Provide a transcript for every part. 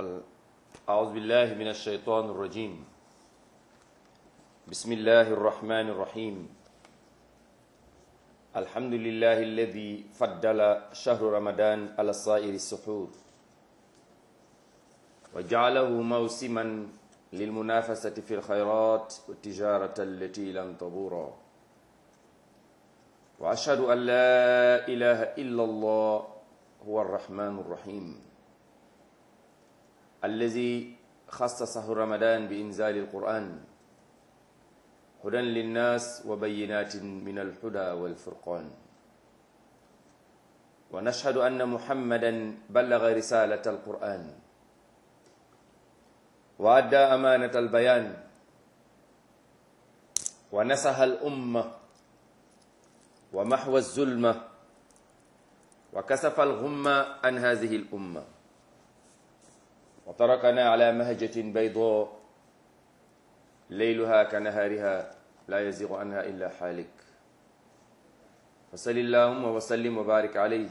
أعوذ بالله من الشيطان الرجيم بسم الله الرحمن الرحيم الحمد لله الذي فضل شهر رمضان على سائر السحور وجعله موسما للمنافسة في الخيرات والتجارة التي لن تبورا وأشهد أن لا إله إلا الله هو الرحمن الرحيم الذي خص شهر رمضان بإنزال القرآن هدى للناس وبينات من الهدى والفرقان ونشهد أن محمدا بلغ رسالة القرآن وأدى أمانة البيان ونصح الأمة ومحو الظلمة وكسف الغمة عن هذه الأمة وتركنا على مهجة بيضاء ليلها كنهارها لا يزيغ عنها إلا حالك فصل اللهم وسلم وبارك عليه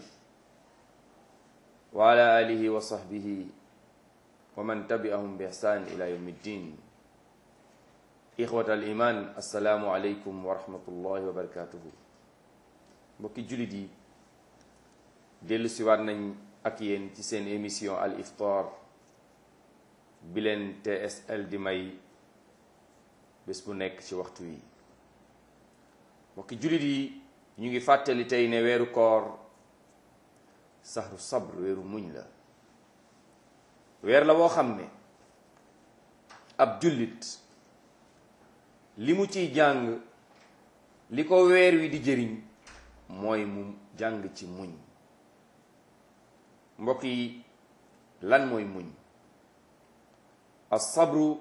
وعلى آله وصحبه ومن تبعهم بإحسان إلى يوم الدين إخوة الإيمان السلام عليكم ورحمة الله وبركاته mbokki jullit yi dellu siwaat nañ ak yéen ci seen émission al iftar bi leen TSL di may bés bu nekk ci waxtu wi mbokki jullit yi ñu ngi fàttali tey ne weeru koor saxru sabr weeru muñ la weer la woo xam ne ab jullit li mu ciy jàng li ko weer wi di jëriñ mooy mu jàng ci muñ mbokk yi lan mooy muñ as-sabru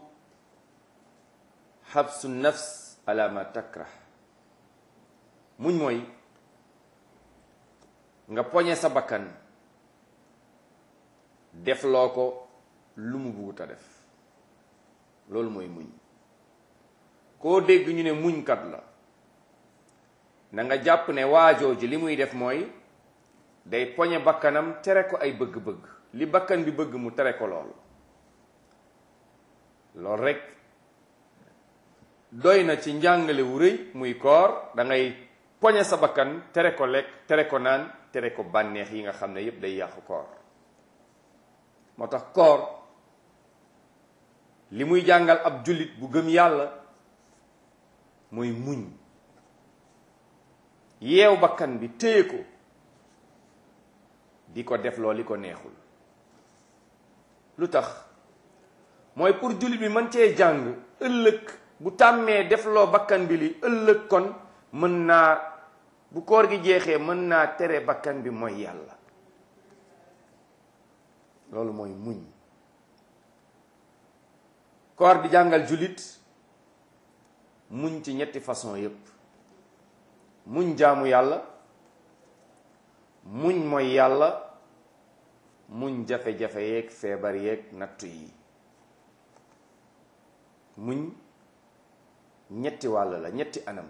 xabsu nafs ala ma takrah muñ mooy nga poñe sa bakkan def loo ko lu mu buggut a def loolu mooy muñ koo dégg ñu ne muñkat la na nga jàpp ne waajoo ji li muy def mooy day poñe bakkanam tere ko ay bëgg-bëgg li bakkan bi bëgg mu tere ko loolu loolu rekk doy na ci njàngale wu rëy muy koor da ngay poñe sa bakkan tere ko lekk tere ko naan tere ko bànneex yi nga xam ne yépp day yàqu koor moo tax koor li muy jàngal ab jullit bu gëm yàlla mooy muñ yeew bakkan bi téye ko di ko def loo li ko neexul lu tax mooy pour jullit bi mën cee jàng ëllëg bu tàmmee def loo bakkan bi li ëllëg kon mën naa bu koor gi jeexee mën naa tere bakkan bi mooy yàlla loolu mooy muñ koor di jàngal jullit muñ ci ñetti façon yépp muñ jaamu yàlla muñ mooy yàlla muñ jafe-jafe yeeg feebar yeeg nattu yi muñ ñetti wàll la ñetti anam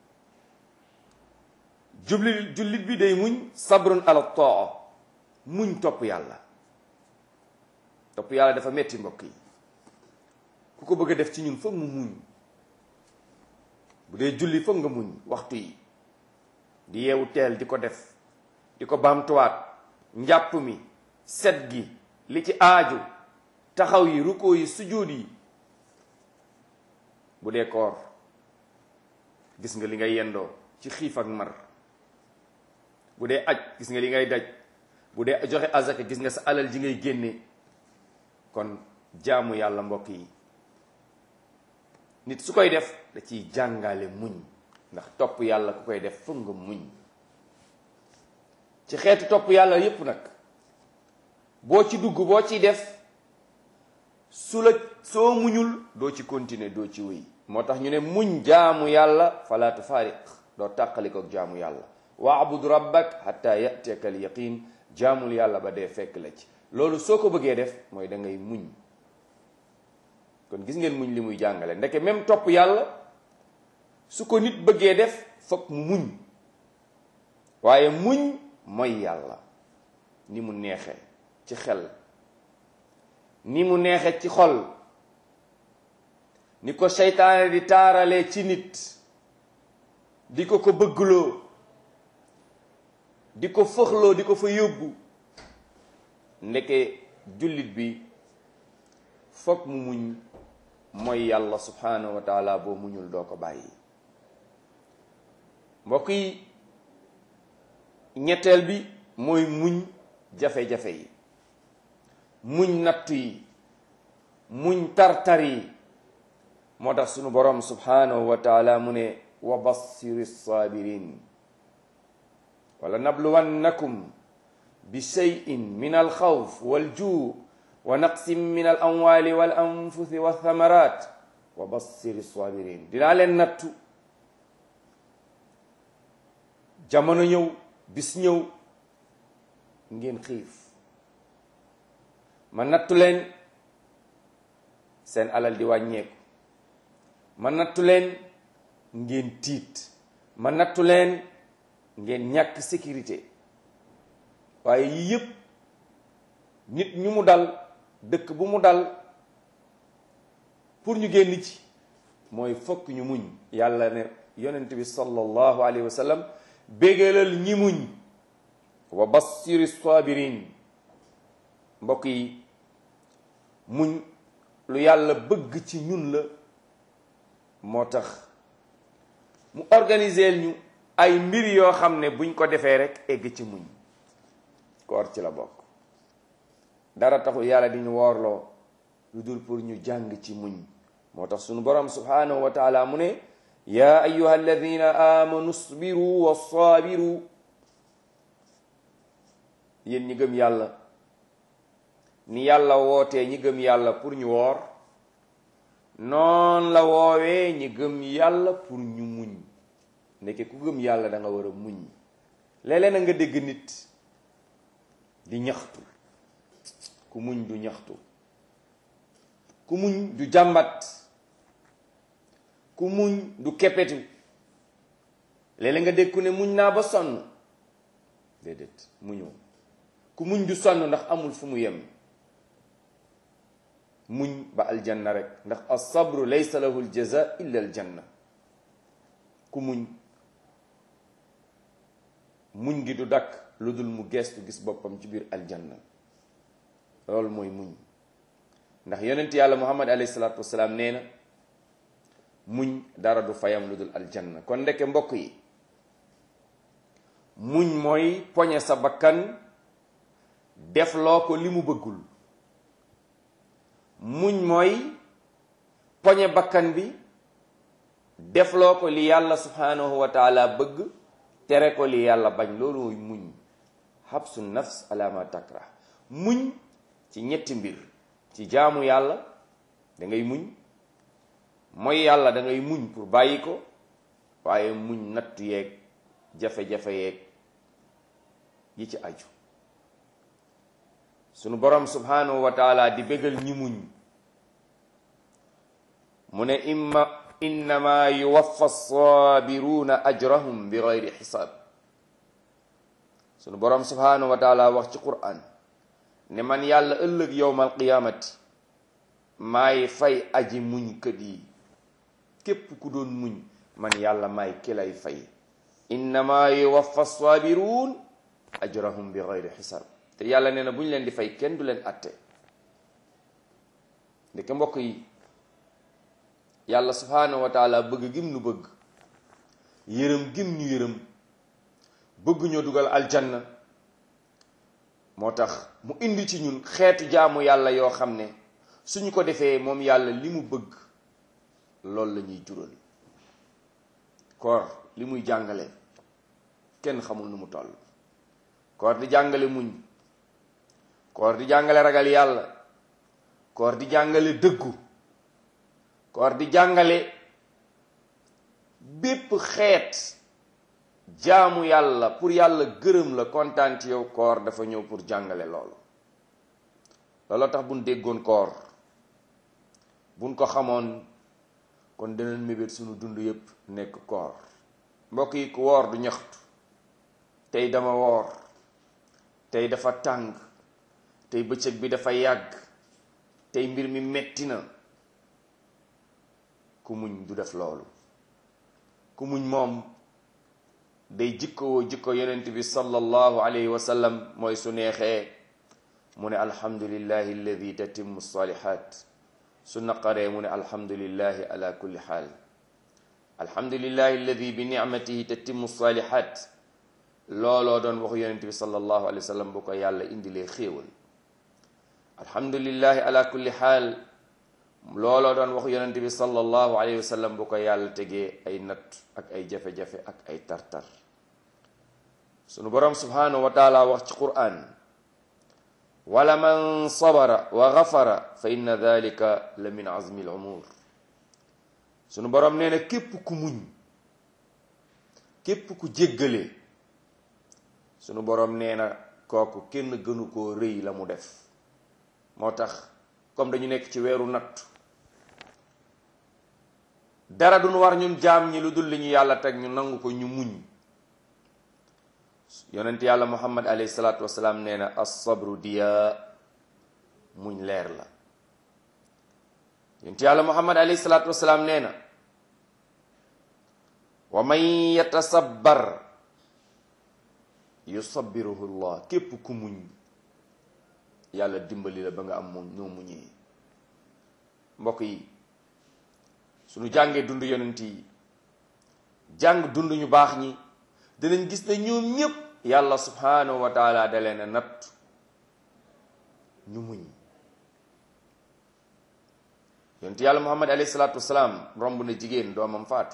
jubli jullit bi day muñ sabrun ala taa muñ topp yàlla topp yàlla dafa metti mbokk yi ku ko bëgg a def ci ñun foog mu muñ bu dee julli foog nga muñ waxtu yi di yeewu teel di ko def di ko baamtuwaat njàpp mi set gi li ci aaju taxaw yi rukkoo yi sujjóot yi bu dee koor gis nga li ngay yendoo ci xiif ak mar bu dee aj gis nga li ngay daj bu dee joxe azaka gis nga sa alal ji ngay génne kon jaamu yàlla mbokk yi nit su koy def da ciy jàngale muñ ndax topp yàlla ku koy def foog nga muñ ci xeetu topp yàlla yépp nag boo ci dugg boo ciy def su la soo muñul doo ci continuer doo ci wéy moo tax ñu ne muñ jaamu yàlla fala tufaariq doo tàqalikook jaamu yàlla waabud rabbak hatta yatiyaka al yaqin jaamul yàlla ba dee fekk la ci loolu soo ko bëggee def mooy da ngay muñ kon gis ngeen muñ li muy jàngale ndeke même topp yàlla su ko nit bëggee def fokk mu muñ waaye muñ mooy yàlla ni mu neexee ci xel ni mu neexe ci xol ni ko seytaane di taarale ci nit di ko ko bëggloo di ko fëxloo di ko fa yóbbu ndeke jullit bi foog mu muñ mooy yàlla subhanahu wa taala boo muñul doo ko bàyyi mbokk yi ñetteel bi mooy muñ jafe-jafe yi muñ nattu yi muñ tartar yi moo tax sunu borom subhanahu wa taala mu ne wa bassiri sabirin wala nabluwannakum bi cheyin min alxawf waljuu wa naqsin min al amwali wal anfusi walthamarat wa bassiri sabirin dinaa leen nattu jamono ñëw bis ñëw ngeen xiif ma nattu leen seen alal di wàññeeku ma nattu leen ngeen tiit ma nattu leen ngeen ñàkk sécurité waaye yii yëpp nit ñu mu dal dëkk bu mu dal pour ñu génn ci mooy fokk ñu muñ yàlla ne yonent bi sallallahu alayhi wa sallam bégalal ñi muñ wa bassiri sabirin mbokk yi muñ lu yàlla bëgg ci ñun la moo tax mu organiser ñu ay mbir yoo xam ne buñ ko defee rek egg ci muñ koor ci la bokk dara taxul yàlla di ñu woorloo lu dul pour ñu jàng ci muñ moo tax sunu borom subhanahu wa taala mu ne yaa ayuha alladina amanu sbiru wa saabiru yéen ñi gëm yàlla ni yàlla wootee ñi gëm yàlla pour ñu woor noon la woowee ñi gëm yàlla pour ñu muñ ndeke ku gëm yàlla da nga war a muñ léeg-léeg na nga dégg nit di ñaxtu ku muñ du ñaxtu ku muñ du jàmbat ku muñ du keppetu léeg-léeg nga dégg ku ne muñ naa ba sonn déedéet muñoo ku muñ du sonn ndax amul fu mu yem muñ ba aljanna rek ndax as-sabru laysa lahu al-jaza illa aljanna ku muñ muñ gi du dakk lu dul mu geestu gis boppam ci biir aljanna loolu mooy muñ ndax yonent yàlla muhammad alayhi salaatu wasalaam nee na muñ dara du fayam lu dul aljanna kon ndeke mbokk yi muñ mooy poñe sa bakkan def loo ko li mu bëggul muñ mooy poñe bakkan bi def loo ko li yàlla subhanahu wa taala bëgg tere ko li yàlla bañ loolu mooy muñ habsu nafs ala ma takrah muñ ci ñetti mbir ci jaamu yàlla da ngay muñ mooy yàlla da ngay muñ pour bàyyi ko waaye muñ nattu yeeg jafe-jafe yeeg yi ci aju sunu borom subhanahu wa taala di bégal ñi muñ mu ne imma innama yuwaffa sabiruuna ajrahum bi gayri xisaab sunu borom subhanahu wa taala wax ci quran ne man yàlla ëllëg yowmal qiyaamati maay fay aji muñ kët yi képp ku doon muñ man yàlla maay ki lay fay innama yuwaffa sabiruun ajrahum bi gayri xisaab te yàlla nee na bu ñu leen di fay kenn du leen atte ndeke mbokk yi yàlla subhanahu wa taala bëgg gim nu bëgg yërëm gim ñu yërëm bëgg ñoo dugal aljanna moo tax mu indi ci ñun xeetu jaamu yàlla yoo xam ne suñu ko defee moom yàlla li mu bëgg loolu la ñuy jural koor li muy jàngale kenn xamul nu mu toll koor di jàngale muñ koor di jàngale ragal yàlla koor di jàngale dëggu koor di jàngale bépp xeet jaamu yàlla pour yàlla gërëm la kontaan ci yow koor dafa ñëw pour jàngale loolu looloo tax buñ déggoon koor buñ ko xamoon kon dinañ mébét suñu dund yépp nekk koor mbokk yi ku woor du ñaxtu tey dama woor tey dafa tàng tey bëccëg bi dafa yàgg tey mbir mi metti na ku muñ du def loolu ku muñ moom day jikkowoo jikko yonent bi sallallahu alayhi wa sallam mooy su neexee mu ne alhamdulillahi alladi tatimmu salihat su naqaree mu ne alhamdulillahi ala kulli xaal alhamdulillahi alladi bi nicmatihi tatimmu salihat looloo doon waxu yonent bi sallallahu alayhi wa sallam bu ko yàlla indilee xéewal alhamdulillahi ala kulli xaal looloo doon waxu yonent bi sallallahu alayhi wa sallam bu ko yàlla tegee ay natt ak ay jafe-jafe ak ay tartar sunu boroom subhanahu wa taala wax ci quran wala man sabara wa gafara fa inna dalika la min azmi al umur sunu boroom nee na képp ku muñ képp ku jéggale sunu boroom nee na kooku kenn gënu koo rëy la mu def moo tax comme dañu nekk ci weeru natt dara duñ war ñun jaam ñi lu dul li ñu yàlla teg ñu nangu ko ñu muñ yonent yàlla muhammad alayhi salaatu wasalaam nee na as-sabru diya muñ leer la yonent yàlla muhammad alayhi salaatu wasalaam nee na wa man yatasabbar yusabbiruhu llah képp ku muñ yàlla dimbali la ba nga am moom ñoo muñee mbokk yi suñu jàngee dund yonent yi jàng dund ñu baax ñi dinañ gis ne ñoom ñépp yàlla subhanahu wa taala da leen a natt ñu muñ yonent yàlla muhammad alayhi salaatu wasalaam romb na jigéen doomam faatu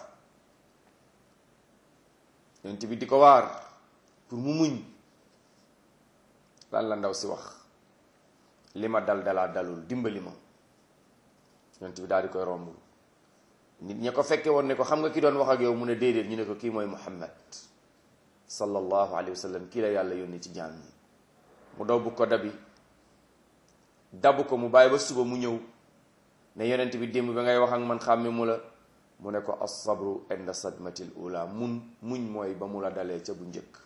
yonent bi di ko waar pour mu muñ lan la ndaw si wax li ma dal dalaa dalul dimbali ma yonent bi daal di koy romb nit ña ko fekke woon ne ko xam nga ki doon wax ak yow mu ne déedéet ñu ne ko kii mooy muhammad sallallahu alayhi wa sallam kii la yàlla yónni ci jaam ñi mu daw bu ko dabi dabu ko mu bàyyi ba suba mu ñëw ne yonent bi démb ba ngay wax ak man xàmme mu la mu ne ko as-sabru inda sadmatil ula mun muñ mooy ba mu la dalee ca bu njëkk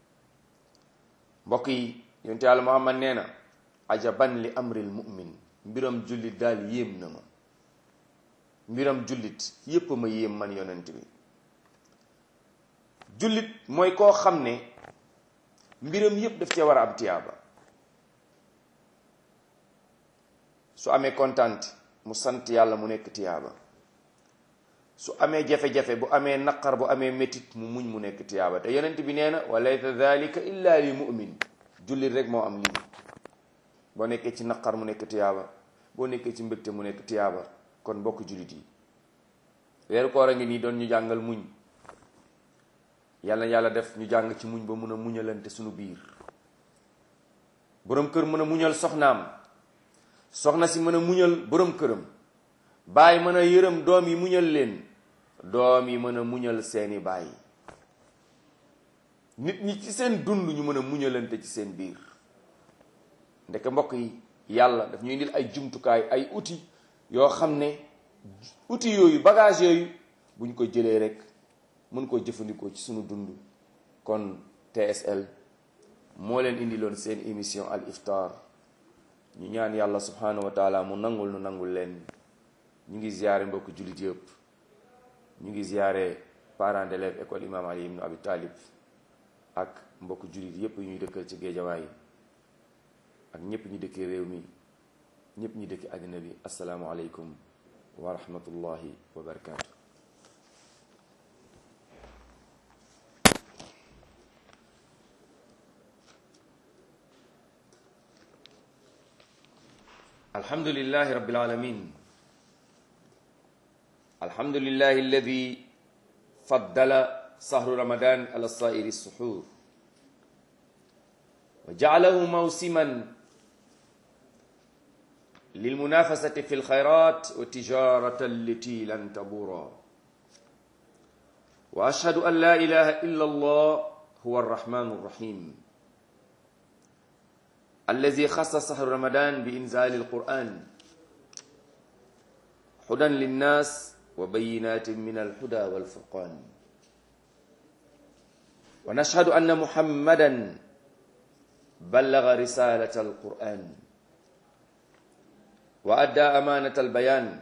mbokk yi yonent yàlla muhammad nee na ajaban li amril mu'min mbiram jullit daal yéem na ma mbiram jullit yépp ma yéem man yonent bi jullit mooy koo xam ne mbiram yépp daf cee war a am tiyaaba su amee kontaan mu sant yàlla mu nekk tiyaaba su amee jafe-jafe bu amee naqar bu amee métit mu muñ mu nekk tiyaaba te yonent bi nee na wa laysa dalika illa li mu'min jullit rek moo am lii boo nekkee ci naqar mu nekk tiyaaba boo nekkee ci mbégte mu nekk tiyaaba kon bokk jullit yi weeru koor a ngi nii doon ñu jàngal muñ yàlla yàlla def ñu jàng ci muñ ba mun a muñalante suñu biir boroom kër mën a muñal soxnaam soxna si mën a muñal boroom këram baay mën a yërëm doom yi muñal leen doom yi mën a muñal seeni baay nit ñi ci seen dund ñu mën a muñalante ci seen biir ndeke mbokk yi yàlla daf ñu indil ay jumtukaay ay outils yoo xam ne outils yooyu bagage yooyu bu ñu ko jëlee rek mën koo jëfandikoo ci sunu dund kon TSL moo leen indiloon seen émission al iftar ñu ñaan yàlla subhanahu wa taala mu nangul nu nangul leen ñu ngi ziyaare mbokk jullit yëpp ñu ngi ziyaare parents d'élèves école imam ali ibn abi talib ak mbokk jullit yëpp yu ñuy dëkkal ci géejawaay ak ñëpp ñi dëkki réew mi ñëpp ñi dëkki àddina bi asalaamu aleykum wa rahmatullahi wa barakaatu alhamdulillahi rabbil alamin alhamdulillahi alladi faddala sahru ramadan ala sairi suhur wa ja'alahu mawsiman للمنافسة في الخيرات والتجارة التي لن تبورا وأشهد أن لا إله إلا الله هو الرحمن الرحيم الذي خص شهر رمضان بإنزال القرآن هدى للناس وبينات من الهدى والفرقان ونشهد أن محمدا بلغ رسالة القرآن wa adda amanata albayan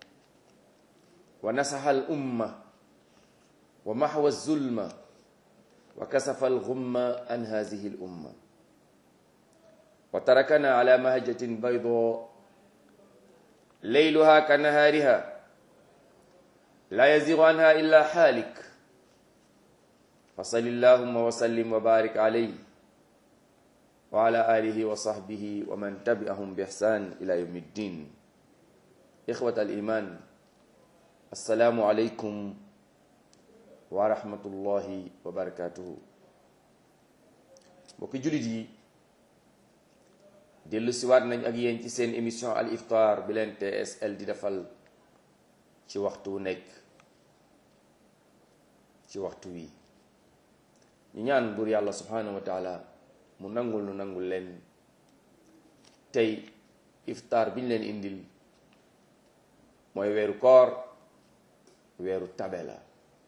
wa nasaxa alumma wa maxwa alzulma wa kasafa alxumma an hadihi alumma wa tarakana ala mahjatin baydo leyluha ka nahaariha la yazigu anha illa xaalik fa salli allahuma wa sallim wa barik alayhi wa ala alihi wa sahbihi wa man tabi'ahum bi ihsan ila yawmi ddin ixwat al iman assalaamu aleykum wa rahmatullahi wa barakatuhu mbokki jullit yi dellu siwaat nañ ak yéen ci seen émission al iftar bi leen TSL di defal ci waxtu nekk ci waxtu wi ñu ñaan buur yàlla subhanahu wa taala mu nangul nu nangul leen tey iftaar bi ñu leen indil mooy weeru koor weeru tabe la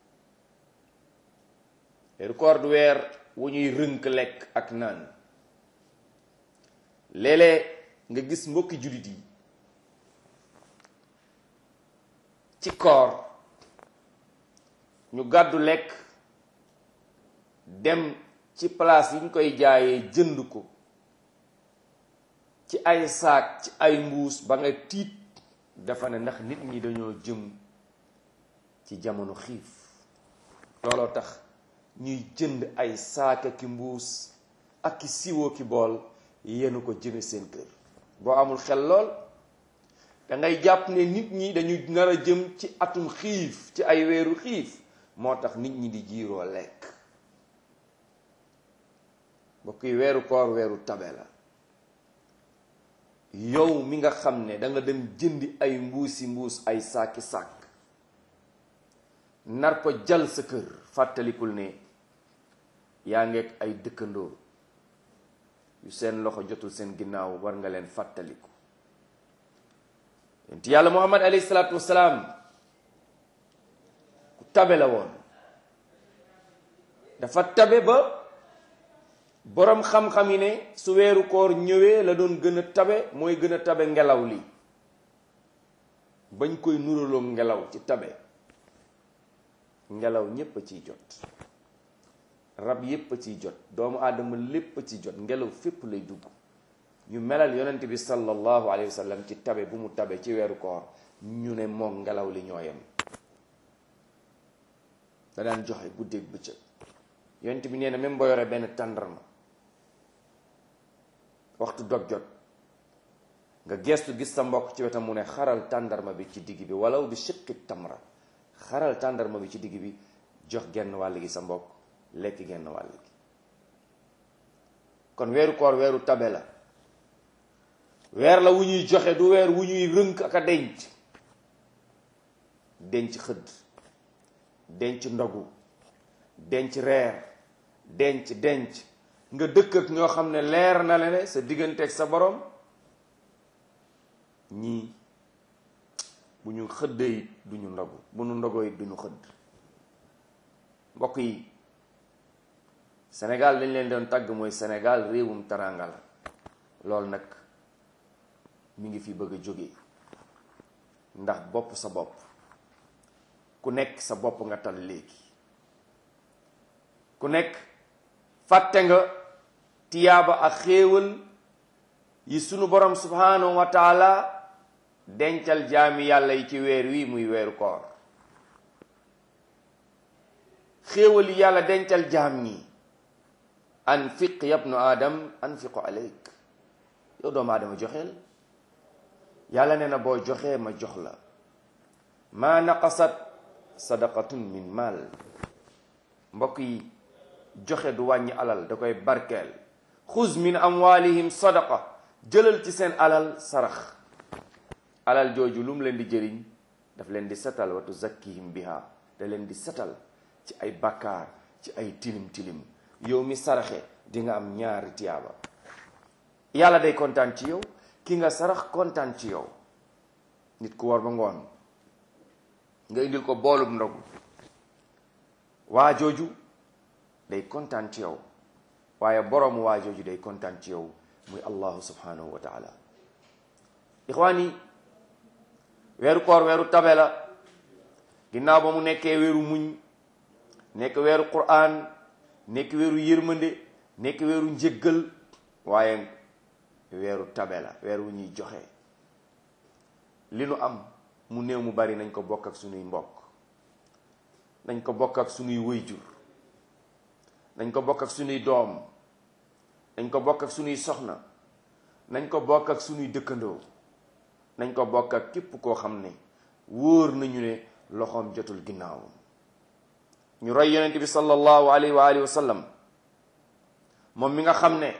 weeru koor du weer wu ñuy rënk lekk ak naan léeg-léeg nga gis mbokki jullit yi ci koor ñu gàddu lekk dem ci place yi ñu koy jaayee jënd ko ci ay saak ci ay mbuus ba nga tiit dafa ne ndax nit ñi dañoo jëm ci jamono xiif looloo tax ñuy jënd ay saaka ki mbuus ak ki siwoo ki bool yenu ko jëme seen kër boo amul xel lool da ngay jàpp ne nit ñi dañu nar a jëm ci atum xiif ci ay weeru xiif moo tax nit ñi di jiiroo lekk mbokk yi weeru koor weeru tabe la yow mi nga xam ne da nga dem jëndi ay mbuusi mbuus ay saaki sàkk nar ko jal sa kër fàttalikul ne yaa ngeeg ay dëkkandoo yu seen loxo jotul seen ginnaaw war nga leen fàttaliku yonent yàlla muhammad alayhi salaatu wasalaam ku tabe la woon dafa tabe ba boroom xam-xam yi ne su weeru koor ñëwee la doon gën a tabe mooy gën a tabe ngelaw li bañ koy nuraloo ngelaw ci tabe ngelaw ñépp a ciy jot rab yépp a ciy jot doomu aadama lépp a ciy jot ngelaw fépp lay dugg ñu melal yonent bi sallallahu alayhi wa sallam ci tabe bu mu tabe ci weeru koor ñu ne moom ngelaw li ñooyam da daan joxe guddeeg bëccëg yonent bi nee na même boo yore benn tàndarma waxtu dog jot nga gestu gis sa mbokk ci wetam mu ne xaral tàndarma bi ci digg bi walaw bi shiqqi tamra xaral tàndarma bi ci digg bi jox genn wàll gi sa mbokk lekk genn wàll gi kon weeru koor weeru tabe la weer la wu ñuy joxe du weer wu ñuy rënk ak a denc denc xëdd denc ndogu denc reer denc denc nga dëkk ak ñoo xam ne leer na la ne sa digganteeg sa borom ñii bu ñu xëddee it du ñu ndogu bu ñu ndogoo it du ñu xëdd mbokk yi Sénégal dañ leen doon tàgg mooy Sénégal réewum taranga la loolu nag mi ngi fi bëgg a jóge ndax bopp sa bopp ku nekk sa bopp nga tal léegi ku nekk fàtte nga tiyaaba ak xéewal yi sunu borom subhanahu wa taala dencal jaami yàlla yi ci weer wi muy weeru koor xéewal yi yàlla dencal jaam ñi anfiq yabnu adam anfiqu aleyk yow doomu aadama joxeel yàlla nee na boo joxee ma jox la maa naqasat sadaqatun min mal mbokk yi joxe du wàññi alal da koy barkeel xuz min amwalihim sadaqa jëlal ci seen alal sarax alal jooju lu mu leen di jëriñ daf leen di setal wa tuzakkihim biha da leen di setal ci ay bakkaar ci ay tilim tilim yow mi saraxe di nga am ñaari tiyaaba yàlla day kontaan ci yow ki nga sarax kontaan ci yow nit ku war ba ngoon nga indil ko boolub ndogu waa jooju day kontaan ci yow waaye boroomu waa jooju day kontaan ci yow muy allahu subhanahu wa taala ixwaan yi weeru koor weeru tabe la ginnaaw ba mu nekkee weeru muñ nekk weeru quraan nekk weeru yërmande nekk weeru njëggal waaye weeru tabe la weer wu ñuy joxe li nu am mu néew mu bari nañ ko bokk ak sunuy mbokk nañ ko bokk ak sunuy wëyjur nañ ko bokk ak sunuy doom nañ ko bokk ak sunuy soxna nañ ko bokk ak sunuy dëkkandoo nañ ko bokk ak képp koo xam ne wóor nañu ne loxoom jotul ginnaawam ñu roy yonent bi sallallahu alayhi wa alihi wa sallam moom mi nga xam ne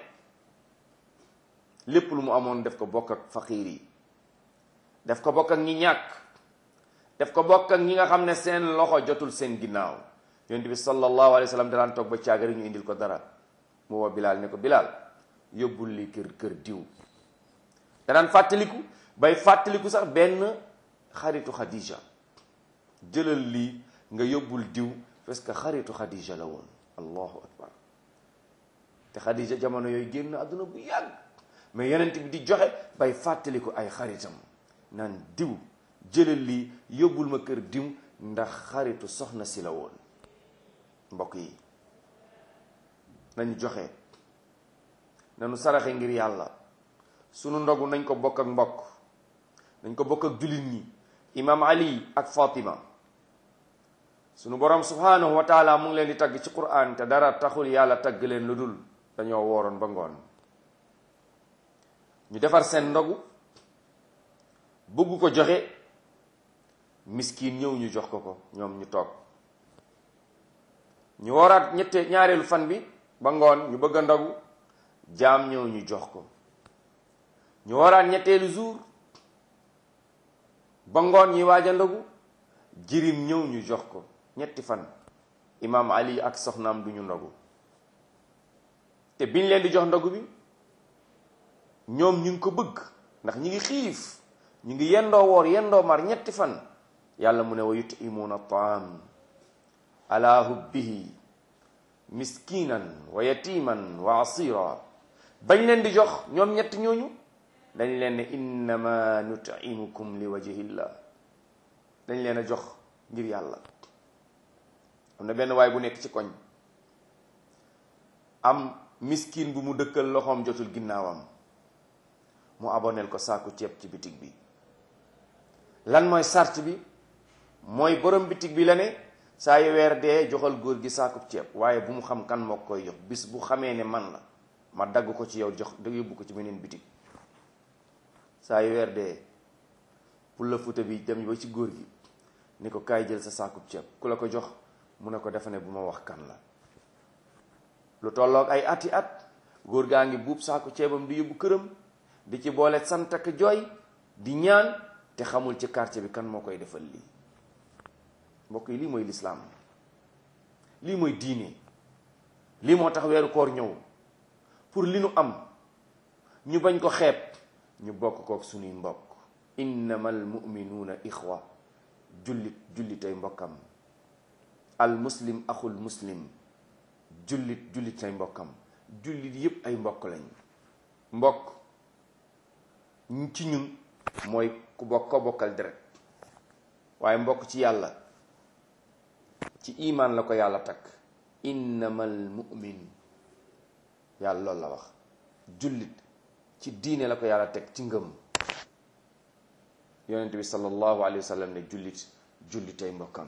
lépp lu mu amoon def ko bokk ak faqiir yi def ko bokk ak ñi ñàkk def ko bokk ak ñi nga xam ne seen loxo jotul seen ginnaaw yonent bi sallallahu alayhi wa sallam daan toog ba caagari ñu indil ko dara mu woo bilaal ne ko bilaal yóbbul li kër kër diw danaan fàttaliku bay fàttaliku sax benn xaritu xadija jëlal lii nga yóbbul diw parce que xaritu xadija la woon allahu akbar te xadija jamono yooyu génn àdduna bu yàgg mais yonent bi di joxe bay fàttaliku ay xaritam naan diw jëlal lii yóbbul ma kër diw ndax xaritu soxna si la woon mbokk yi nañu joxe nañu saraxe ngir yàlla sunu ndogu nañ ko bokk ak mbokk nañ ko bokk ak jullit ñi imam ali ak fatima sunu borom subhanahu wa taala mu ngi leen di tagg ci quran te dara taxul yàlla tagg leen lu dul dañoo wooroon ba ngoon ñu defar seen ndogu bëgg ko joxe miskin ñëw ñu jox ko ko ñoom ñu toog ñu wooraat ñette ñaareelu fan bi ba ngoon ñu bëgg a ndogu jaam ñëw ñu jox ko ñu wooraat ñetteelu jour ba ngoon ñi waaj a ndogu jirim ñëw ñu jox ko ñetti fan imaam ali ak soxnaam du ñu ndogu te biñ leen di jox ndogu bi ñoom ñu ngi ko bëgg ndax ñi ngi xiif ñu ngi yendoo woor yendoo mar ñetti fan yàlla mu ne wa yutimuuna taam ala hubbihi miskinan wa yatiman wa asira bañ leen di jox ñoom ñett ñooñu dañ leen ne innama nutimukum li wajhillah dañ leen a jox ngir yàlla am na benn waay bu nekk ci koñ am miskin bu mu dëkkal loxoom jotul ginnaawam mu aboneel ko saaku ceeb ci bitig bi lan mooy sart bi mooy borom bitig bi la ne saa yu weer dee joxal góor gi saaku ceeb waaye bu mu xam kan moo koy jox bis bu xamee ne man la ma dagg ko ci yow jox da yóbbu ko ci beneen bitig saa yu weer dee pour la futa bi dem ba ci góor gi ni ko kaay jël sa saaku ceeb ku la ko jox mu ne ko dafa ne bu ma wax kan la lu tolloog ay ati at góor gaa ngi buub saaku ceebam di yóbbu këram di ci boole sant ak jooy di ñaan te xamul ci quartier bi kan moo koy defal lii mbokk yi lii mooy lislaam lii mooy diine lii moo tax weeru koor ñëw pour li nu am ñu bañ ko xeeb ñu bokk kook suñuy mbokk innamal muminuuna ixwa jullit jullitay mbokkam al muslim axul muslim jullit jullitay mbokkam jullit yépp ay mbokk lañ mbokk ci ñun mooy ku bokk ko bokkal deret waaye mbokk ci yàlla ci imaan la ko yàlla takk innamal mu'min yàlla loolu la wax jullit ci diine la ko yàlla teg ci ngëm yonent bi sallallahu alayhi wa sallam ne jullit jullitay mbokkam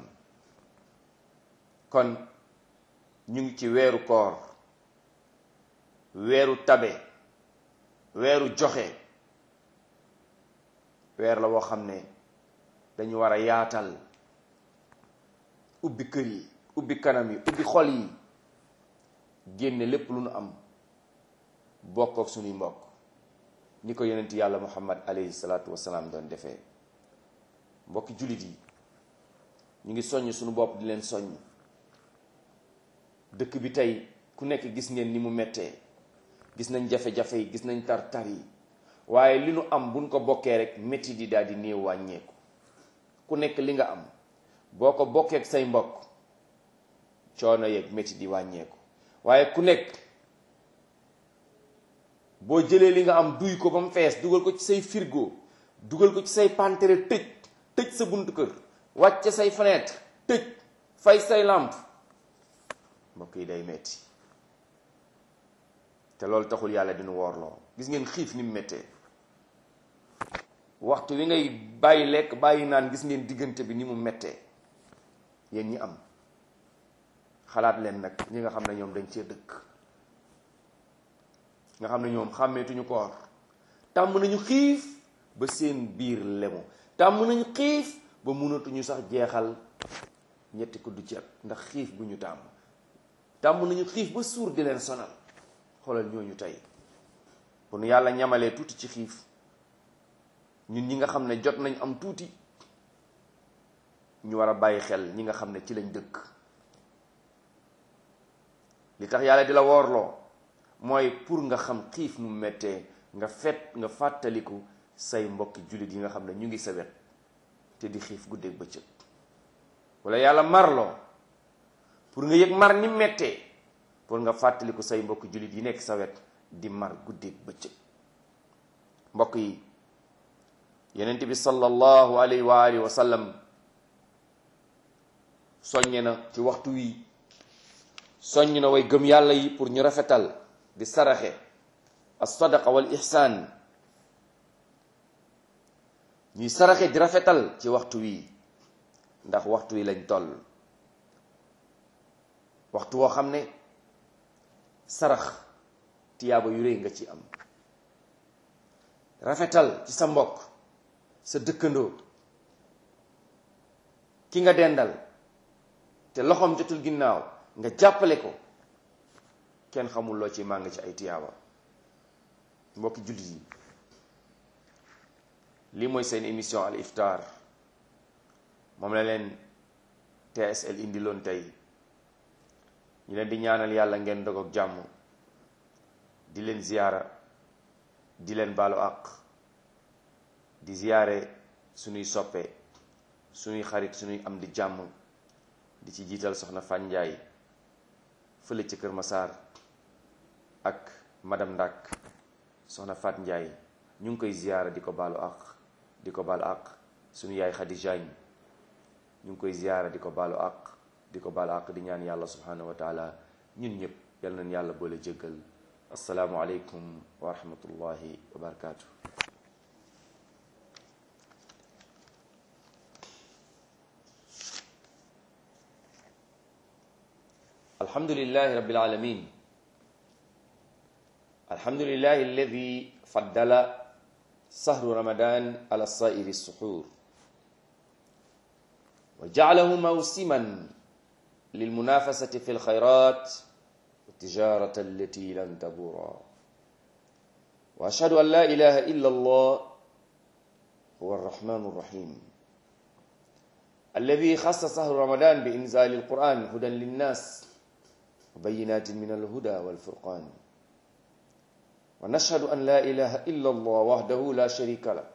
kon ñu ngi ci weeru koor weeru tabe weeru joxe weer la woo xam ne dañu war a yaatal ubbi kër yi ubbi kanam yi ubbi xol yi génne lépp lu nu am bokk ak suñuy mbokk ni ko yonent yàlla muhammad alayhi salaatu wasalaam doon defee mbokki jullit yi ñu ngi soññ suñu bopp di leen soññ dëkk bi tey ku nekk gis ngeen ni mu mettee gis nañ jafe-jafe yi gis nañ tar-tar yi waaye li nu am buñ ko bokkee rek métti di daal di néew wàññeeku ku nekk li nga am boo ko bokkee ak say mbokk coono yeeg métti di wàññeeku waaye ku nekk boo jëlee li nga am duy ko ba mu fees dugal ko ci say firgo dugal ko ci say pantere tëj tëj sa buntu kër wàcce say fenêtre tëj fay say làmp mbokk yi day metti te loolu taxul yàlla dina woorloo gis ngeen xiif ni mu méttee waxtu wi ngay bàyyi lekk bàyyi naan gis ngeen diggante bi ni mu méttee yéen ñi am xalaat leen nag ñi nga xam ne ñoom dañ cee dëkk nga xam ne ñoom xàmmeetuñu koor tàmm nañu xiif ba seen biir lemu tàmm nañu xiif ba mënatuñu sax jeexal ñetti kuddu ceeb ndax xiif bu ñu tàmm tàmm nañu xiif ba suur di leen sonal xoolal ñooñu tey bu nu yàlla ñamalee tuuti ci xiif ñun ñi nga xam ne jot nañ am tuuti ñu war a bàyyi xel ñi nga xam ne ci lañ dëkk li tax yàlla di la woorloo mooy pour nga xam xiif mu mettee nga fet nga fàttaliku say mbokki jullit yi nga xam ne ñu ngi sa wet te di xiif guddeeg bëccëg wala yàlla marloo pour nga yëg mar ni mettee pour nga fàttaliku say mbokki jullit yi nekk sa wet di mar guddeeg bëccëg mbokk yi yenent bi sallallahu alayhi wa alihi wa sallam soññe na ci waxtu wi soññ na way gëm yàlla yi pour ñu rafetal di saraxe as-sadaqa wal ihsaan ñuy saraxe di rafetal ci waxtu wi ndax waxtu wi lañ toll waxtu woo xam ne sarax tiyaaba yu rëy nga ci am rafetal ci sa mbokk sa dëkkandoo ki nga dendal te loxoom jotul ginnaaw nga jàppale ko kenn xamul loo ci màng ci ay tiyaaba mbokki jullit yi lii mooy seen émission al iftar moom la leen TSL indi loon tey ñu leen di ñaanal yàlla ngeen dog ak jàmm di leen ziyaara di leen baalu àq di ziyaare suñuy soppe suñuy xarit suñuy am di jàmm di ci jiital soxna Fanjaay fële ci Kër Masaar ak madame Ndak soxna Fat Njaay ñu ngi koy ziyaara di ko baalu àq di ko baalu àq suñu yaay Xadi Jaañ ñu ngi koy ziyaara di ko baalu àq di ko baalu àq di ñaan yàlla subhanahu wa taala ñun ñëpp yal nañ yàlla boole jéggal assalaamu aleykum wa rahmatullahi wa barakaatu الحمد لله رب العالمين الحمد لله الذي فضل سهر رمضان على سائر السحور وجعله موسما للمنافسة في الخيرات والتجارة التي لن تبورا وأشهد أن لا إله إلا الله هو الرحمن الرحيم الذي خص سهر رمضان بإنزال القرآن هدى للناس وبينات من الهدى والفرقان ونشهد أن لا إله إلا الله وحده لا شريك له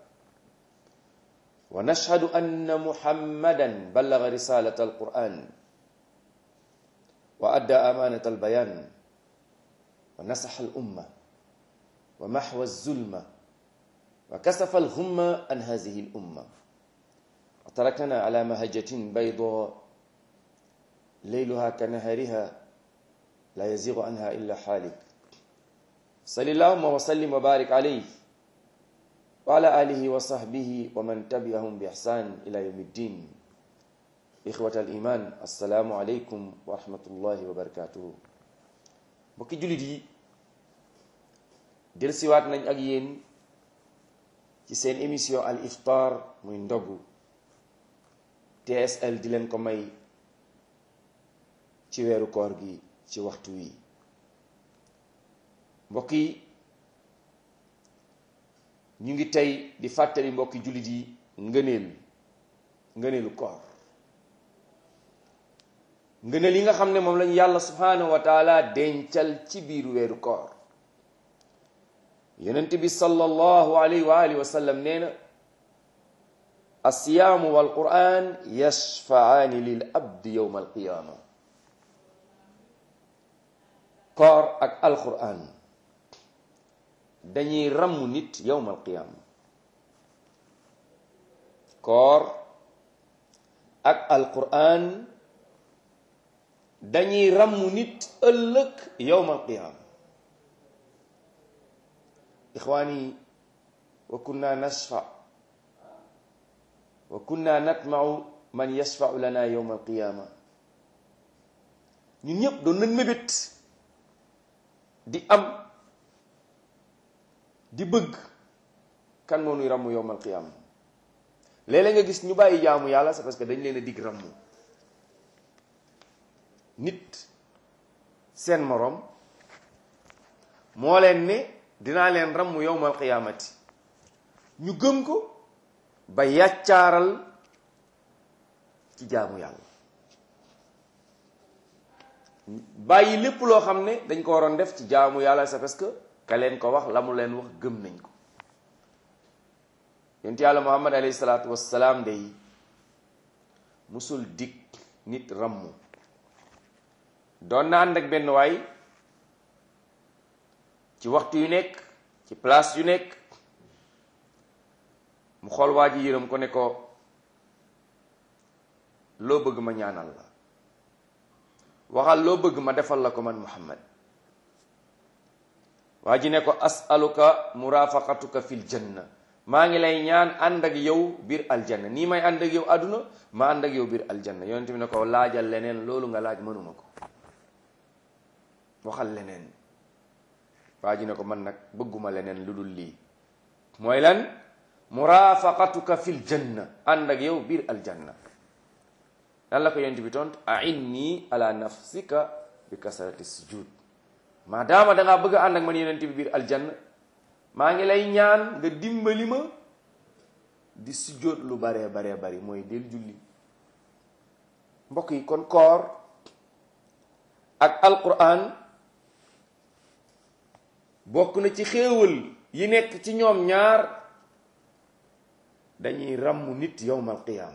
ونشهد أن محمدا بلغ رسالة القرآن وأدى أمانة البيان ونصح الأمة ومحو الظلمة وكسف الغمة عن هذه الأمة وتركنا على مهجة بيضاء ليلها كنهارها لا يزيغ عنها إلا حالك صل اللهم وسلم وبارك عليه وعلى آله وصحبه ومن تبعهم بإحسان إلى يوم الدين إخوة الإيمان السلام عليكم ورحمة الله وبركاته mbokki jullit yi dellusiwaat nañ ak yéen ci seen émission al iftar muy ndogu TSL di leen ko may ci weeru koor gi ci waxtu wi mbokk yi ñu ngi tey di fàttali mbokki jullit yi ngëneel ngëneelu koor ngëneel yi nga xam ne moom lañu yàlla subhanahu wa taala dencal ci biir weeru koor yonent bi sallallahu alayhi wa alihi wa sallam nee na alsiyaamu wal quran yashfaani lil abdi yowma alqiyaama koor ak alquran dañuy ramm nit yowma alqiyaama koor ak alquran dañuy ràmmu nit ëllëg yowmal qiyaama ixwaani wa kunna nasfa wa kunna natmau man yashfau lana yowmal qiyaama ñun ñëpp doon nañ mébét di am di bëgg kan moo nuy ràmmu yowmal qiyaama léeg-léeg nga gis ñu bàyyi jaamu yàlla c'est parce que dañ leen a dig ràmmu nit seen moroom moo leen ne dinaa leen ràmmu yowmal qiyaamati ñu gëm ko ba yàccaaral ci jaamu yàlla bàyyi lépp loo xam ne dañ ko waroon def ci jaamu yàlla c'est parce que ka leen ko wax la mu leen wax gëm nañ ko yonent yàlla muhammad alayhi salaatu wassalaam day musul dig nit rammu doon na ànd ak benn waay ci waxtu yu nekk ci place yu nekk mu xool waa ji yërëm ko ne ko loo bëgg ma ñaanal la waxal loo bëgg ma defal la ko man muhammad waa ji ne ko asaluka murafaqatuka fil janna maa ngi lay ñaan ànd ak yow biir aljanna nii may ànd ak yow àdduna ma ànd ak yow biir aljanna yonent bi ne ko laajal leneen loolu nga laaj mënuma ko waxal leneen waa ji ne ko man nag bëgguma leneen lu dul lii mooy lan murafaqatuka fil janna ànd ak yow biir aljanna lan la ko yonent bi tont ainni ala nafsika bi kasrati sujud maadaama dangaa bëgg a ànd ak man yonent bi biir aljanna maa ngi lay ñaan nga dimbali ma di sujjóot lu baree baree bari mooy del julli mbokk yi kon koor ak alquran bokk na ci xéewal yi nekk ci ñoom ñaar dañuy ràmm nit yowmal qiyaam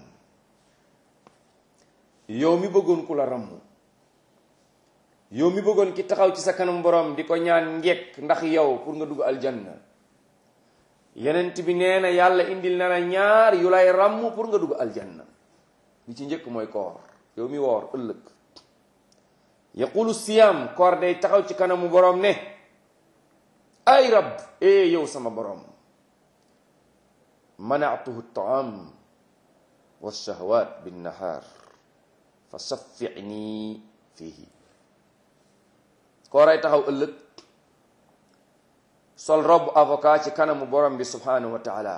yow mi bëggoon ku la ràmm yow mi bëggoon ki taxaw ci sa kanam borom di ko ñaan njekk ndax yow pour nga dugg aljanna yenent bi nee na yàlla indil na la ñaar yu lay ràmm pour nga dugg aljanna li ci njëkk mooy koor yow mi woor ëllëg yaqulu siyam koor day taxaw ci kanamu borom ne ay rab ee yow sama borom manatuhu taam wa shahwat bin nahar fa saffi'ni fihi kooray taxaw ëllëg sol robb avocat ci kanamu borom bi subhanahu wa taala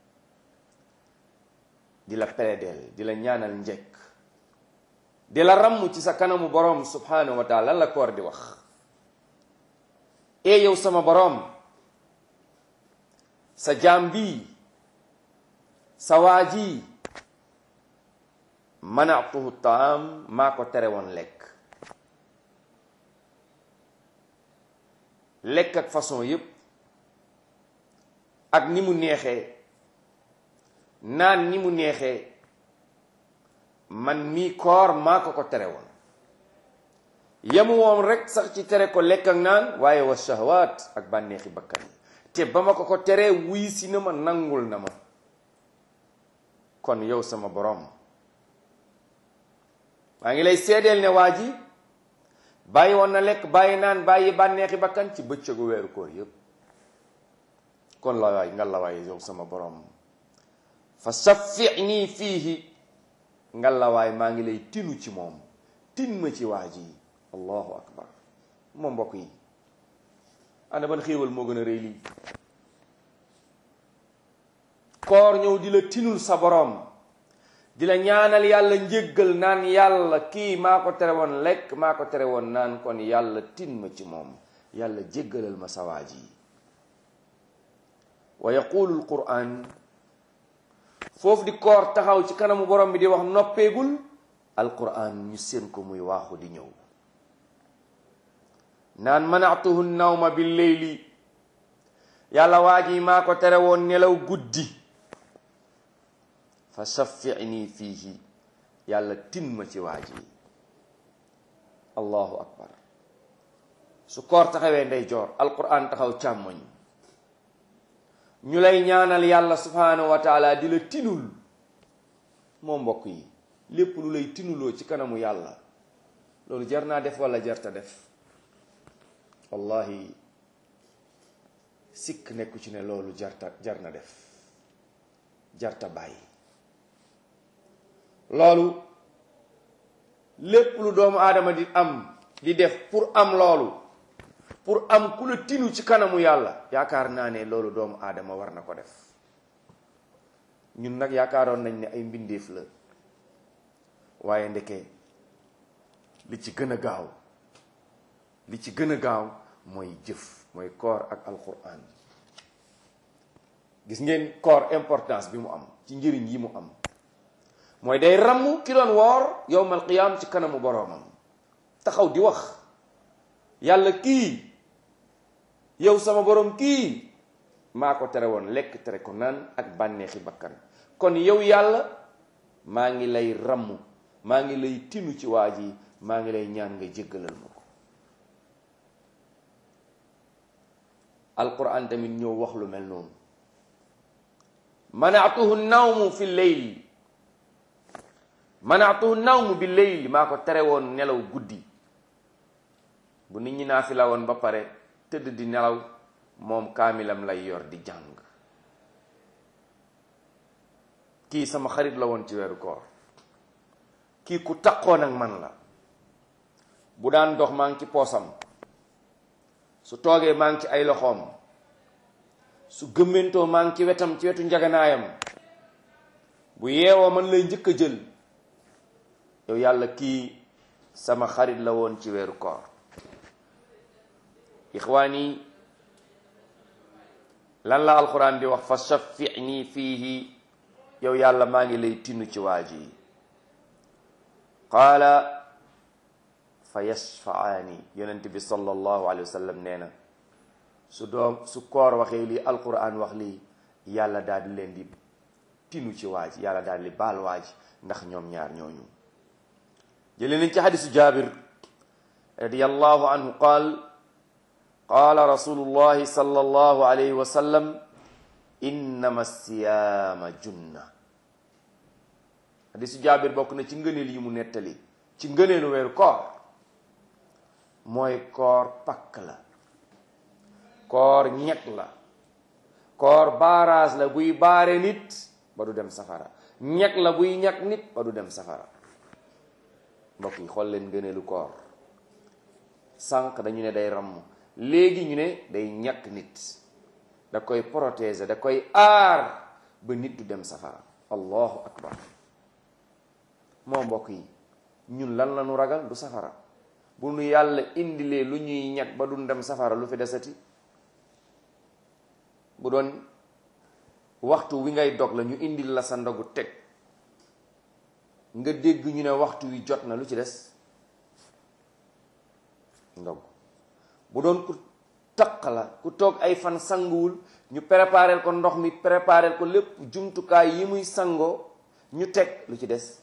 di la plaidel di la ñaanal njekk di la ramm ci sa kanamu borom subhanahu wa taala lan la koor di wax ee yow sama borom sa jaam bi sa waa ji manatuhu taam maa ko tere woon lekk lekk ak façon yépp ak ni mu neexee naan ni mu neexee man mii koor maa ko ko tere woon yemu woon rek sax ci tere ko lekk ak naan waaye wa shahwaat ak bànneexi bakkan yi te ba ma ko ko teree wuy si na ma nangul na ma kon yow sama borom maa ngi lay seedeel ne waa ji bàyyi woon na lekk bàyyi naan bàyyi bànneexi bakkan ci bëccëgu weeru koor yépp kon la waay nga la waay yow sama borom fa saffi'ni fiihi nga la waay maa ngi lay tinu ci moom tin ma ci waa ji allahu akbar moom mbokk yi ana ban xéewal moo gën a rëy lii koor ñëw di la tinul sa borom di la ñaanal yàlla njéggal naan yàlla kii maa ko tere woon lekk maa ko tere woon naan kon yàlla tin ma ci moom yàlla jéggalal ma sawaaj yi wa yaqulu alquran foofu di koor taxaw ci kanamu borom bi di wax noppeegul alquran ñu seen ko muy waaxu di ñëw naan manatuhu nawma bil leyli yàlla waaj yi maa ko tere woon nelaw guddi fa shaffi'ni fiihi yàlla tin ma ci waaj yi allahu akbar su koor taxawee ndeyjoor alquran taxaw càmmoñ ñu lay ñaanal yàlla subhanahu wa taala di la tinul moo mbokk yi lépp lu lay tinuloo ci kanamu yàlla loolu jar naa def wala jarta def wallahi sikk nekku ci ne loolu jarta jar na def jarta bàyyi loolu lépp lu doomu aadama di am di def pour am loolu pour am ku la tinu ci kanamu yàlla yaakaar naa ne loolu doomu aadama war na ko def ñun nag yaakaaroon nañ ne ay mbindeef la waaye ndeke li ci gën a gaaw li ci gën a gaaw mooy jëf mooy koor ak alquran gis ngeen koor importance bi mu am ci njëriñ yi mu am mooy day ramm ki doon woor yowmal qiyaam ci kanamu boroomam taxaw di wax yàlla kii yow sama boroom kii maa ko tere woon lekk tere ko naan ak bànneexi bakkan kon yow yàlla maa ngi lay ramm maa ngi lay tinu ci waa ji maa ngi lay ñaan nga jéggalal ma ko alquran tamit ñëw wax lu mel noonu manaatuhu nawmu fi leyl manaatuhu nawmu bi leyl maa ko tere woon nelaw guddi bu nit ñi naa fi la woon ba pare tëdd di nelaw moom kaamilam lay yor di jàng kii sama xarit la woon ci weeru koor kii ku taqoon ak man la bu daan dox maa ngi ci poosam su toogee maa ngi ci ay loxoom su gëmmentoo maa ngi ci wetam ci wetu njaganaayam bu yeewoo man lay njëkk a jël yow yàlla kii sama xarit la woon ci weeru koor ixwaan yi lan la alquran di wax fa shaffi'ni fiihi yow yàlla maa ngi lay tinu ci waa ji qaala fa yashfa'aani yonent bi sallallahu alayhi wa sallam nee na su doom su koor waxee lii alquran wax lii yàlla daal di leen di tinu ci waa ji yàlla daal di baal waa ji ndax ñoom ñaar ñooñu jëlee nañ ci xadisu jaabir radiyallahu anhu qaal qaala rasulullahi sallallahu alayhi wa sallam innama siyaama junna hadisu jaabir bokk na ci ngëneel yi mu nettali ci ngëneelu weeru koor mooy koor pakk la koor ñekk la koor baaraas la buy baare nit ba du dem safara ñekk la buy ñekk nit ba du dem safara mbokk yi xool leen ngëneelu koor sànq dañu ne day ramm léegi ñu ne day ñàkk nit da koy protéger da koy aar ba nit du dem safara allahu akbar moo mbokk yi ñun lan la ñu ragal du safara bu nu yàlla indilee lu ñuy ñàkk ba du dem safara lu fi desati bu doon waxtu wi ngay dog la ñu indil la sa ndogu teg nga dégg ñu ne waxtu wi jot na lu ci des ndog bu doon ku taq la ku toog ay fan sanguwul ñu prépareel ko ndox mi prépareel ko lépp jumtukaay yi muy sangoo ñu teg lu ci des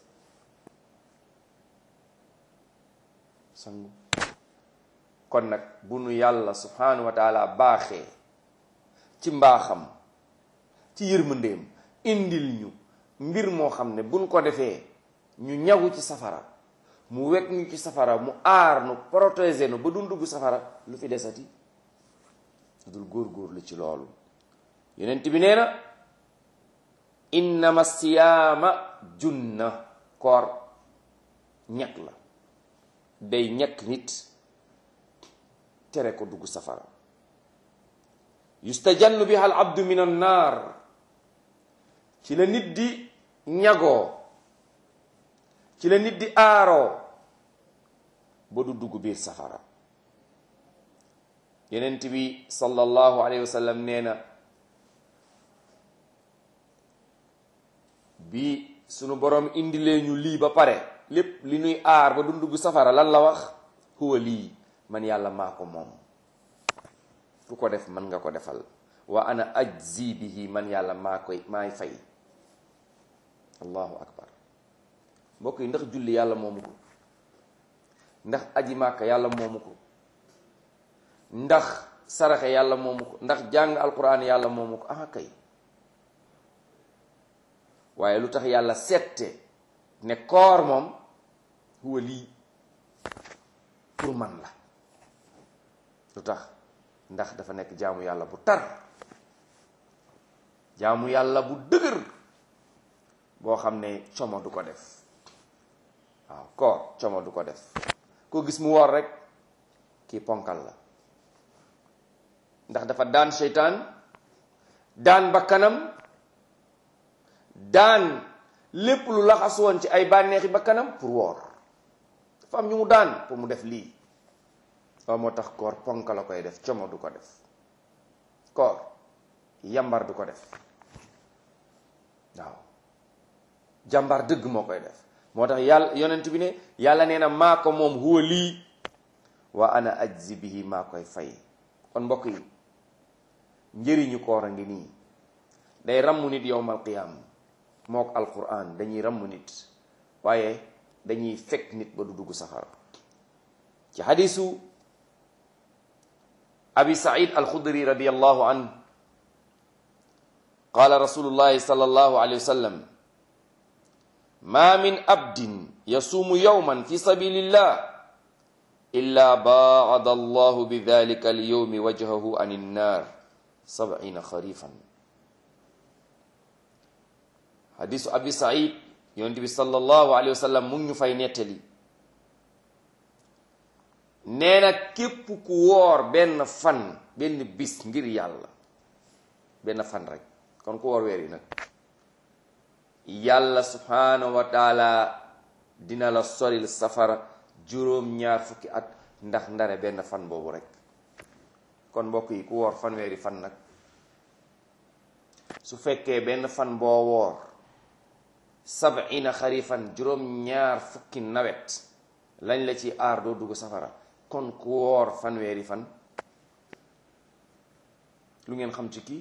sangu kon nag bu nu yàlla subhanahu wa taala baaxee ci mbaaxam ci yërmandeem indil ñu mbir moo xam ne buñ ko defee ñu ñagu ci safara mu wekk ñu ci safara mu aar nu protéger nu ba du dugg safara lu fi desati dul góor-góorlu ci loolu yonent bi nee na innama siyaama junna koor ñekk la day ñekk nit tere ko dugg safara yustajannu biha al abdu min an naar ci la nit di ñagoo ci la nit di aaroo ba du dugg biir safara yenent bi sallallahu alayhi wa sallam nee na bi sunu borom indilee ñu lii ba pare lépp li nuy aar ba du dugg safara lan la wax huwa lii man yàlla maa ko moom ku ko def man nga ko defal wa ana ajzi bihi man yàlla maa koy maay fay allahu akbar mbokk yi ndax julli yàlla moomu ko ndax aji màkka yàlla moomu ko ndax saraxe yàlla moomu ko ndax jàng alquran yàlla moomu ko ah kay waaye lu tax yàlla sette ne koor moom huwa lii pour man la lu tax ndax dafa nekk jaamu yàlla bu tar jaamu yàlla bu dëgër boo xam ne como du ko def waaw koor como du ko def koo gis mu woor rek kii ponkal la ndax dafa daan seytaan daan bakkanam daan lépp lu laxas woon ci ay bànneexi bakkanam pour woor dafa am ñu mu daan pour mu def lii waaw moo tax koor ponk la koy def como du ko def koor yambar du ko def waaw jàmbar dëgg moo koy def moo tax yàlla yonent bi ne yàlla nee na maa ko moom huwa lii wa ana ajzi bihi maa koy fay kon mbokk yi njëriñu koor a ngi nii day ramm nit yowmal qiyaam mook alquran dañuy ramm nit waaye dañuy fekk nit ba du dugg safara ci xadisu abi said alxudri radiallahu an qala rasulullahi sallallahu alayhi wa sallam ma min abdin yasuumu yawman fi sabilillah illa baada allahu bi dalika alyawmi wajhahu an innar sabina xarifan hadisu abi said yonent bi sallallahu alayhi wa sallam mu ngi ñu fay nettali nee na képp ku woor benn fan benn bis ngir yàlla benn fan rek kon ku woor weer yi nag yàlla subhanahu wa taala dina la soril safara juróom-ñaar fukki at ndax ndare benn fan boobu rek kon mbokk yi ku woor fanweeri fan nag su fekkee benn fan boo woor sabina xarifan juróom-ñaar fukki nawet lañ la ci aar doo dugg safara kon ku woor fanweeri fan lu ngeen xam ci kii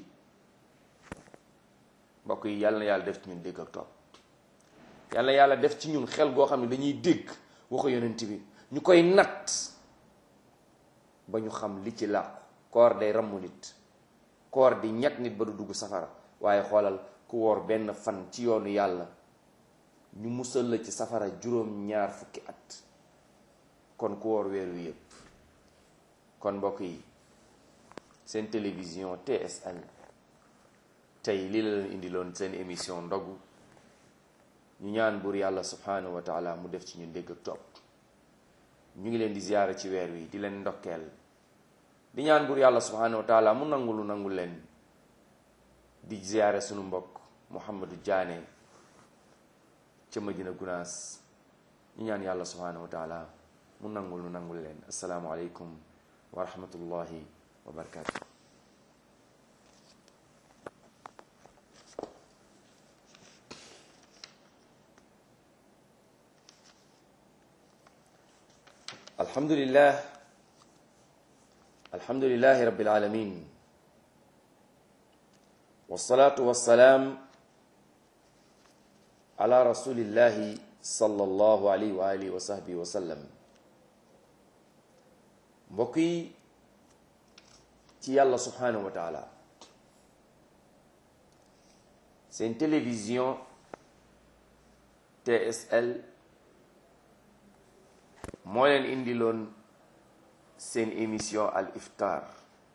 mbokk yi yàlla na yàlla def ci ñun dégg ak topp yàlla na yàlla def ci ñun xel goo xam ne dañuy dégg waxu yonent bi ñu koy natt ba ñu xam li ci làqu koor day rammu nit koor di ñett nit ba du dugg safara waaye xoolal ku woor benn fan ci yoonu yàlla ñu musal la ci safara juróom ñaar fukki at kon ku woor weer wi yépp kon mbokk yi seen télévision TSL tey lii la leen indiloon seen émission ndogu ñu ñaan buur yàlla subhanahu wa taala mu def ci ñu dégg ak topp ñu ngi leen di ziyaara ci weer wi di leen ndokkeel di ñaan buur yàlla subhanahu wa taala mu nangu lu nangu leen di ziyaare sunu mbokk Mouhamadou Diané ca Madina Gunaas ñu ñaan yàlla subhanahu wa taala mu nangul nu nangul leen assalaamu aleykum wa rahmatullahi wa barakatuh alhamdulillah alhamdulillahi rabbil alamin wassalatu wassalaam ala rasulillahi sallallahu alayhi wa alihi wa sahbihi wa sallam mbokk yi ci yàlla subhanahu wa taala seen télévision TSL moo leen indiloon seen émission al iftar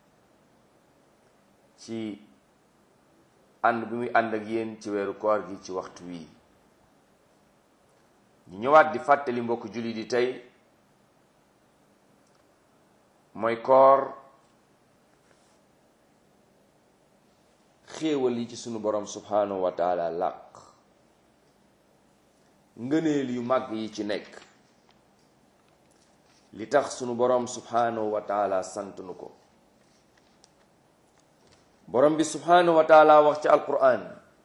ci ànd bi muy ànd ak yéen ci weeru koor gi ci waxtu wii ñu ñëwaat di fàttali mbokk julli di tey mooy koor xéewal yi ci sunu borom subhanahu wa taala làq ngëneel yu mag yi ci nekk li tax sunu borom subhanahu wa taala sant nu ko borom bi subhanahu wa taala wax ci alquran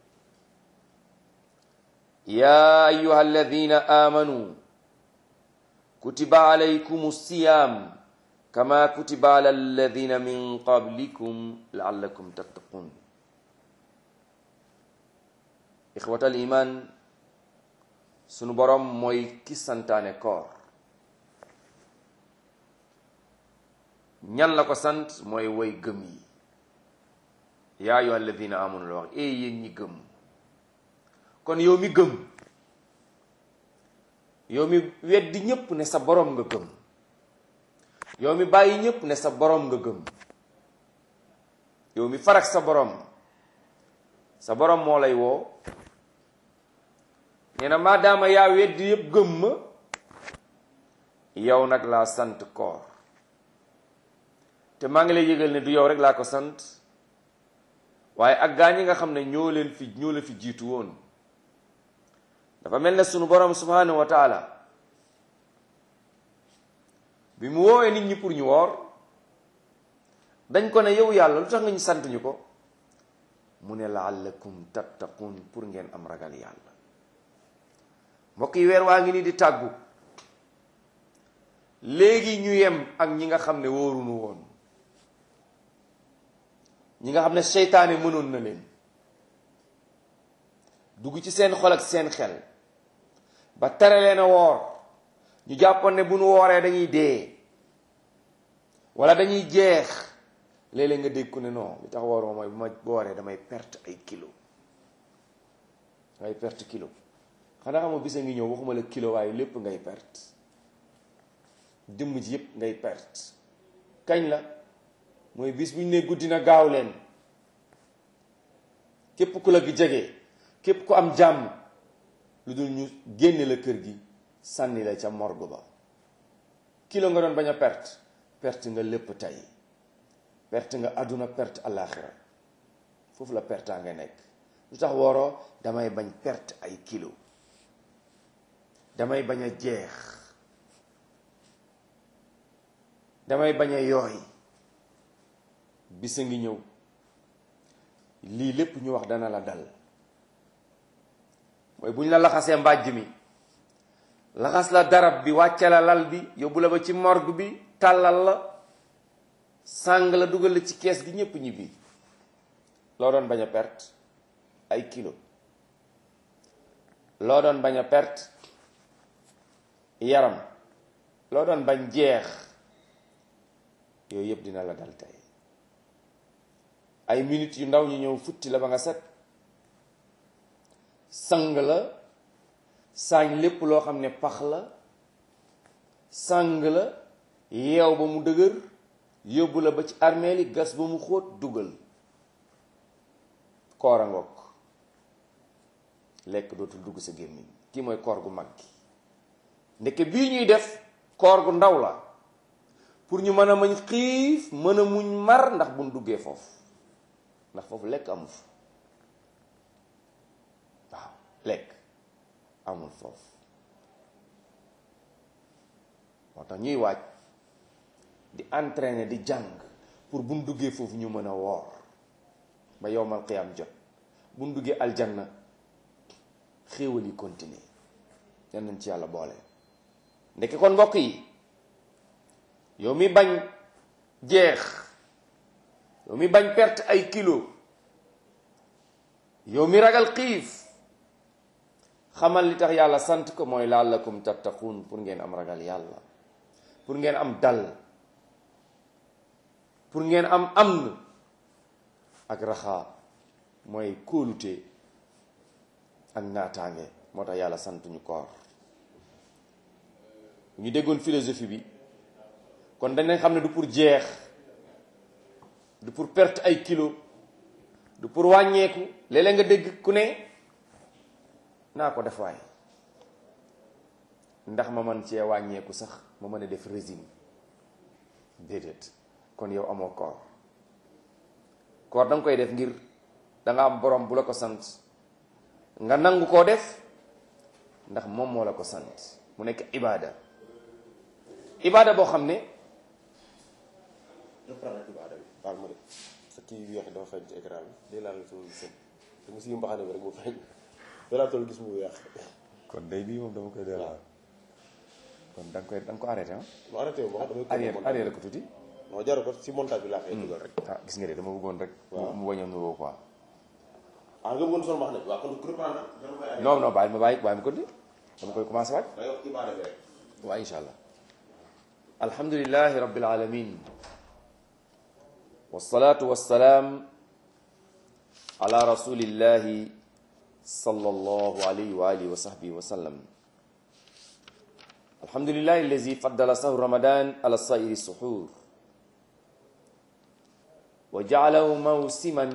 ya ayuha alladina amanu kutiba alaykum siyam kama kutiba ala alladina min qablikum laallakum tattaqun ixwatal iman sunu borom mooy ki santaane koor ñan la ko sant mooy woy gëm yi yaa ayyuha alladina amanu la wax ee yéen ñi gëm kon yow mi gëm yow mi weddi ñépp ne sa borom nga gëm yow mi bàyyi ñépp ne sa borom nga gëm yow mi farak sa borom sa borom moo lay woo nee na maadaama yaa weddi yépp gëm ma yow nag laa sant koor te maa ngi lay yëgal ne du yow rek laa ko sant waaye ak gaa ñi nga xam ne ñoo leen fi ñoo la fi jiitu woon dafa mel ne sunu borom subhanahu wa taala bi mu woowee nit ñi pour ñu woor dañ ko ne yow yàlla lu tax nga ñu sant ñu ko mu ne laallakum tattaqun pour ngeen am ragal yàlla mbokk yi weer waa ngi nii di tàggu léegi ñu yem ak ñi nga xam ne wóorunu woon ñi nga xam ne seytaane mënoon na leen dugg ci seen xol ak seen xel ba tere leen a woor ñu jàppoon ne bu nu wooree dañuy dee wala dañuy jeex léeg-léeg nga dégg ku ne non li tax woor ma mooy bu ma wooree damay perte ay kilo ngay perte kilo xanaa xamoo bisa ngi ñëw waxuma la kilo waaye lépp ngay perte jëmm ji yépp ngay perte kañ la mooy bis bu ñu ne guddi na gaaw leen képp ku la gi jege képp ku am jàmm lu dul ñu génne la kër gi sànni la ca morgue ba kilo nga doon bañ a perte perte nga lépp tey perte nga àdduna perte àllaaxira foofu la pertaa nga nekk lu tax wooroo damay bañ perte ay kilo damay bañ a jeex damay bañ a yooy bisa ngi ñëw lii lépp ñu wax dana la dal mooy bu ñu la laxasee mbàjj mi laxas la darab bi wàcce la lal bi yóbbu la ba ci morgue bi tàllal la sàng la dugal la ci kees gi ñépp ñibbi loo doon bañ a perte ay kilo loo doon bañ a perte yaram loo doon bañ jeex yooyu yëpp dina la dal tey ay minutes yu ndaw ñu ñëw futti la ba nga set sang la saañ lépp loo xam ne pax la sang la yeew ba mu dëgër yóbbu la ba ci armeel yi gas ba mu xóot dugal koor a ngoog lekk dootul dugg sa gémmiñ kii mooy koor gu mag gi ndeke bii ñuy def koor gu ndaw la pour ñu mën a mañ xiif mën a muñ mar ndax buñ duggee foofu ndax foofu lekk amul fa waaw lekk amul foofu moo tax ñuy waaj di entraîner di jàng pour buñ duggee foofu ñu mën a woor ba yowmal qiyaam jot buñ duggee aljanna xéewal yi continuer yan nañ ci yàlla boole ndeke kon mbokk yi yow mi bañ jeex yow mi bañ perte ay kilo yow mi ragal xiif xamal li tax yàlla sant ko mooy laallakum tattaquun pour ngeen am ragal yàlla pour ngeen am dal pour ngeen am amn ak raxaa mooy kóolute ak naataange moo tax yàlla sant ñu koor ñu déggoon philosophie bi kon dañ xam ne du pour jeex du pour perte ay kilo du pour wàññeeku léeg-léeg nga dégg ku ne naa ko def waay ndax ma man cee wàññeeku sax ma mën a def régime déedéet kon yow amoo koor koor da nga koy def ngir da nga am borom bu la ko sant nga nangu koo def ndax moom moo la ko sant mu nekk ibaada ibaada boo xam ne ibaada bi baal ma de sa kii weex dafa feeñ ci écran bi day laal sama sën te mu si mbaxane bi rek mu feeñ dalaa toll gis mu weex kon day bii moom dama koy delloo kon da nga koy da nga ko arrêté ah mu arrêté wu ma damay arrière arrière ko tuuti non jaru ko si montage bi laa koy dugal rek ah gis nga de dama bëggoon rek waaw mu bañ a nuroo quoi ah nga bëggoon sol mbaxane bi waaw kon reprendre dama koy arrêté non non bàyyi ma bàyyi bàyyi ma ko di dama koy commencé waaj day wax ibaada bi rek waaw insha allah alhamdulilahi rabbil alamin wasalaatu wasalaam ala rasulillahi sallallahu alayhi wa alihi wa sahbihi wa sallam الحمد لله الذي فضل سهر رمضان على سائر السحور وجعله موسما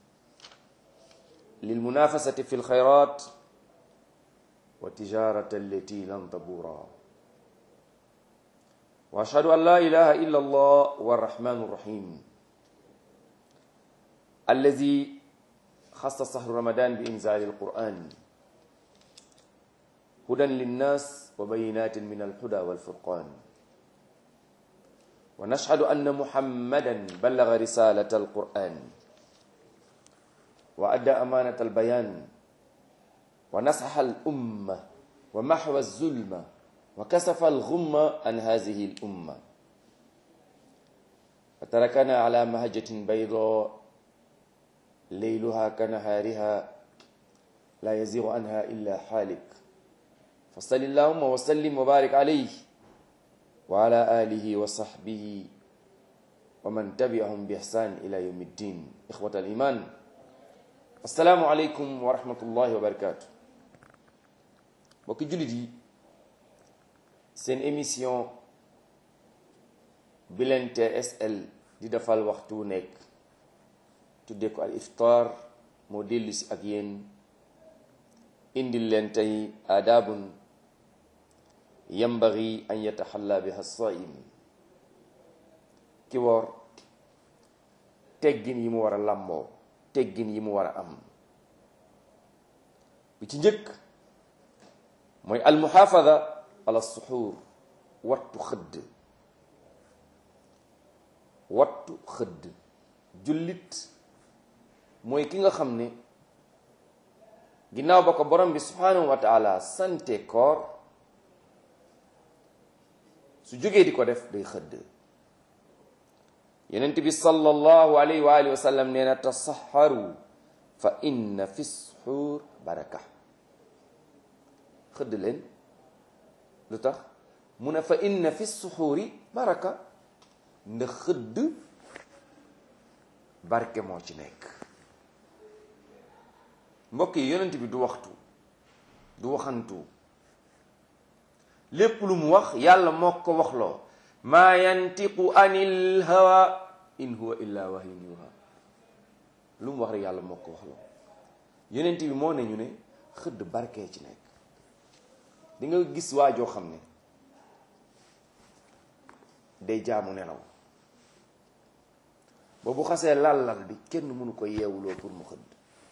للمنافسة في الخيرات والتجارة التي لن تبورا وأشهد أن لا إله إلا الله والرحمن الرحيم الذي خص شهر رمضان بإنزال القرآن هدى للناس وبينات من الهدى والفرقان ونشهد أن محمدا بلغ رسالة القرآن وأدى أمانة البيان ونصح الأمة ومحو الظلم وكسف الغم عن هذه الأمة وتركنا على مهجة بيضاء ليلها كنهارها لا يزيغ عنها إلا حالك فصل اللهم وسلم وبارك عليه وعلى آله وصحبه ومن تبعهم بإحسان إلى يوم الدين إخوة الإيمان السلام عليكم ورحمة الله وبركاته mbokki jullit yi seen émission bi leen TSL di defal waxtu nekk tuddee ko al iftar moo dellu si ak yéen indil leen tey aadaabun yambagi an yataxalla biha saim ki woor teggin yi mu war a làmboo teggin yi mu war a am bi ci njëkk mooy almuxaafada ala suxuur wattu xëdd wattu xëdd jullit mooy ki nga xam ne ginnaaw ba ko borom bi subhanahu wa taala sante koor su jógee di ko def day xëdd yonent bi sallallahu alayhi wa alihi wa sallam nee na tasaxaru fa inna fi suxuur baraka xëdd leen lu tax mu ne fa inna fi suxuuri baraka ndax xëdd barke moo ci nekk mbokk yi yonent bi du waxtu du waxantu lépp lu mu wax yàlla moo ko waxloo maa yantiqu anil hawa in huwa illa wahyun yuha lu mu wax rek yàlla moo ko waxloo yonent bi moo ne ñu ne xëdd barkee ci nekk di nga gis waajoo xam ne day jaamu nelaw ba bu xasee lal-lal bi kenn mënu ko yeewuloo pour mu xëdd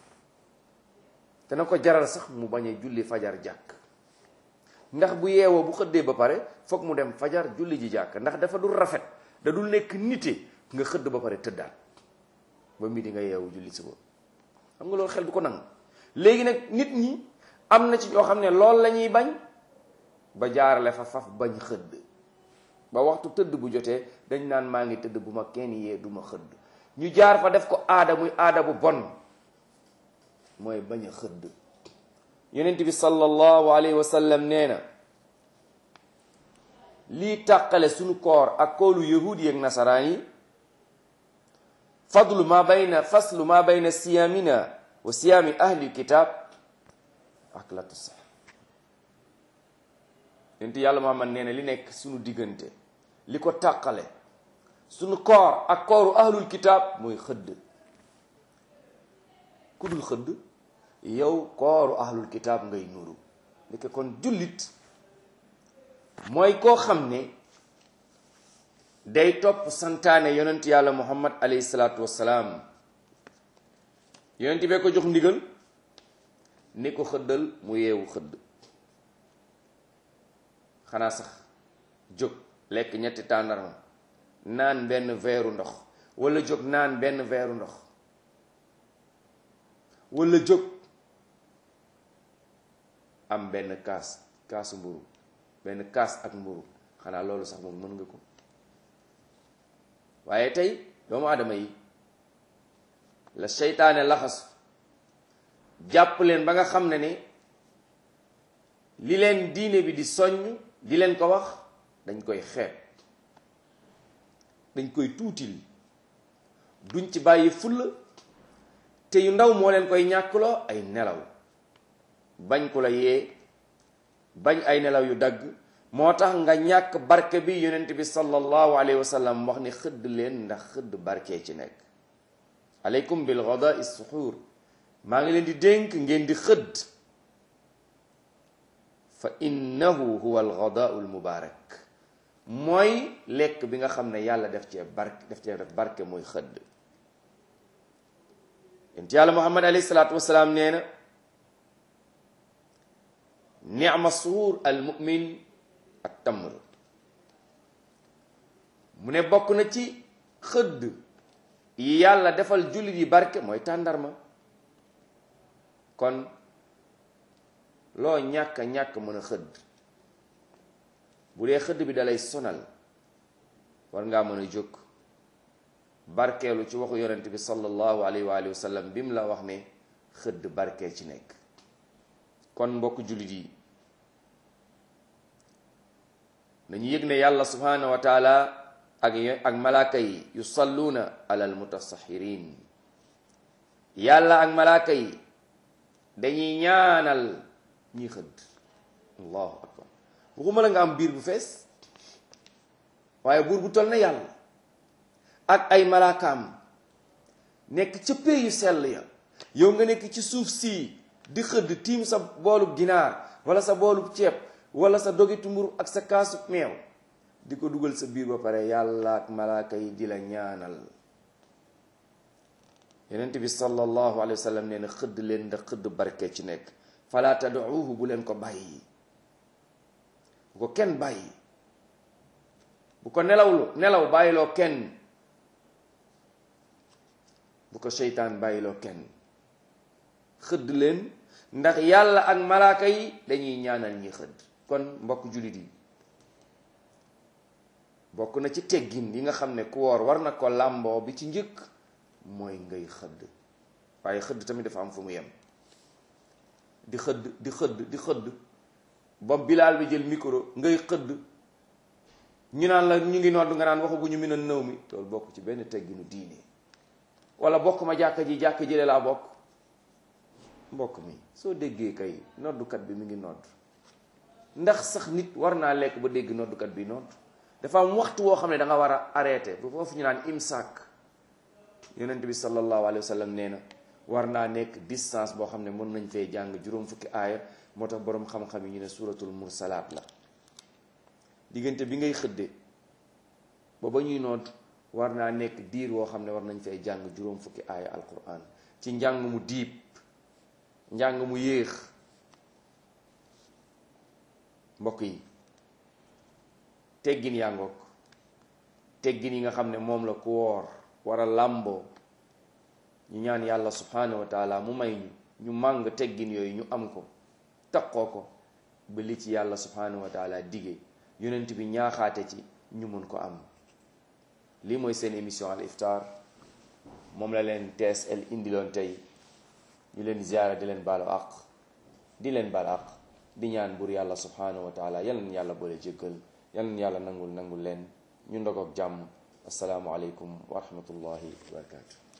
te na ko jaral sax mu bañ a julli fajar jàkk ndax bu yeewoo bu xëddee ba pare foog mu dem fajar julli ji jàkk ndax dafa dul rafet da dul nekk nite nga xëdd ba pare tëddaat ba midi nga yeewu julli suba xam nga loolu xel du ko nangu léegi nag nit ñi am na ci ñoo xam ne loolu la ñuy bañ ba jaarale fa faf bañ xëdd ba waxtu tëdd bu jotee dañ naan maa ngi tëdd bu ma kenn yee du ma xëdd ñu jaar fa def ko aada muy aada bu bon mooy bañ a xëdd yonent bi sallallahu alayhi wa sallam nee na lii tàqale suñu koor ak koolu yahud yi ak nasaraan yi fadlu ma bayna faslu ma bayna siyaamina wa siyaami ahli kitab aklatu sax yonent yàlla Muhammad nee na li nekk suñu diggante li ko tàqale suñu koor ak kooru ahlul kitab mooy xëdd ku dul xëdd yow kooru ahlul kitab ngay nuru ndeke kon jullit mooy koo xam ne day topp santaane yonent yàlla muhammad alayhi salaatu wassalaam yonent bee ko jox ndigal ni ko xëddal mu yeewu xëdd xanaa sax jóg lekk ñetti tàndarma naan benn veeru ndox wala jóg naan benn veeru ndox wala jóg am benn kaas kaasu mburu benn kaas ak mburu xanaa loolu sax moom mën nga ko waaye tey doomu aadama yi la seytaane laxasu jàpp leen ba nga xam ne ni li leen diine bi di soññ di leen ko wax dañ koy xeeb dañ koy tuutil duñ ci bàyyi fulla te yu ndaw moo leen koy ñàkkloo ay nelaw bañ ku la yee bañ ay nelaw yu dagg moo tax nga ñàkk barke bi yonent bi sallallahu alayhi wa sallam wax ni xëdd leen ndax xëdd barke ci nekk aleykum bil ghada suxuur maa ngi leen di dénk ngeen di xëdd fa innahu huwa al ghadaau al mubaarak mooy lekk bi nga xam ne yàlla def cee barke def cee def barke mooy xëdd yonent yàlla muhammad alayhi salaatu wasalaam nee na nicma suhuur al mumin ak tamr mu ne bokk na ci xëdd yi yàlla defal jullit yi barke mooy tàndarma kon loo ñàkk ñàkk mën a xëdd bu dee xëdd bi dalay sonal war ngaa mën a jóg barkeelu ci waxu yonent bi sallallahu alayhi wa alihi wa sallam bi mu la wax ne xëdd barkee ci nekk kon mbokk jullit yi nañu yëg ne yàlla subhanahu wa taala ak ak malaaka yi yusalluuna ala almutasaxirin yàlla ak malaaka yi dañuy ñaanal ñi xëdd allahu akbar waxuma la nga am biir bu fees waaye buur bu toll na yàlla ak ay malaakaam nekk ca pee yu sell ya yow nga nekk ci suuf sii di xëdd tiim sa boolub ginaar wala sa boolub ceeb wala sa dogitu mburu ak sa kaasu meew di ko dugal sa biir ba pare yàlla ak malaaka yi di la ñaanal yonent bi sallallahu alayhi wa sallam nee na xëdd leen ndax xëdd barke ci nekk fala tad'uuhu bu leen ko bàyyi bu ko kenn bàyyi bu ko nelawlu nelaw bàyyiloo kenn bu ko seytaan bàyyiloo kenn xëdd leen ndax yàlla ak malaaka yi dañuy ñaanal ñi xëdd kon mbokk jullit yi bokk na ci teggin yi nga xam ne ku woor war na ko làmboo bi ci njëkk mooy ngay xëdd waaye xëdd tamit dafa am fu mu yem di xëdd di xëdd di xëdd ba bilaal bi jël micro ngay xëdd ñu naan la ñu ngi nodd nga naan waxaguñu mi na nëw mi loolu bokk ci benn tegginu diine wala bokk ma jàkka ji jàkka jële laa bokk mbokk mi soo déggee kay noddukat bi mi ngi nodd ndax sax nit war naa lekk ba dégg noddukat bi nodd dafa am waxtu woo xam ne da nga war a arrêté bu foofu ñu naan imsaak yonent bi sallallahu alayhi wa sallam nee na war naa nekk distance boo xam ne mën nañ fee jàng juróom fukki aaya moo tax boroom xam-xam yi ñu ne suratul mursalaat la diggante bi ngay xëdde ba ba ñuy noot war naa nekk diir woo xam ne war nañ fay jàng juróom fukki aaya alquran ci njàng mu diib njàng mu yéex mbokk yi teggin yaa ngoog teggin yi nga xam ne moom la ku woor war a làmboo ñu ñaan yàlla subhanahu wa taala mu may ñu ñu màng teggin yooyu ñu am ko taqoo ko ba li ci yàlla subhanahu wa taala dige yonent bi ñaaxaate ci ñu mun ko am lii mooy seen émission al iftar moom la leen TSL indiloon tey ñu leen ziyaara di leen baalu àq di leen baal àq di ñaan buur yàlla subhanahu wa taala yal na yàlla boole jéggal yal na yàlla nangul nangul leen ñu ndogoog jàmm asalaamualeykum wa rahmatullahi wa barakatu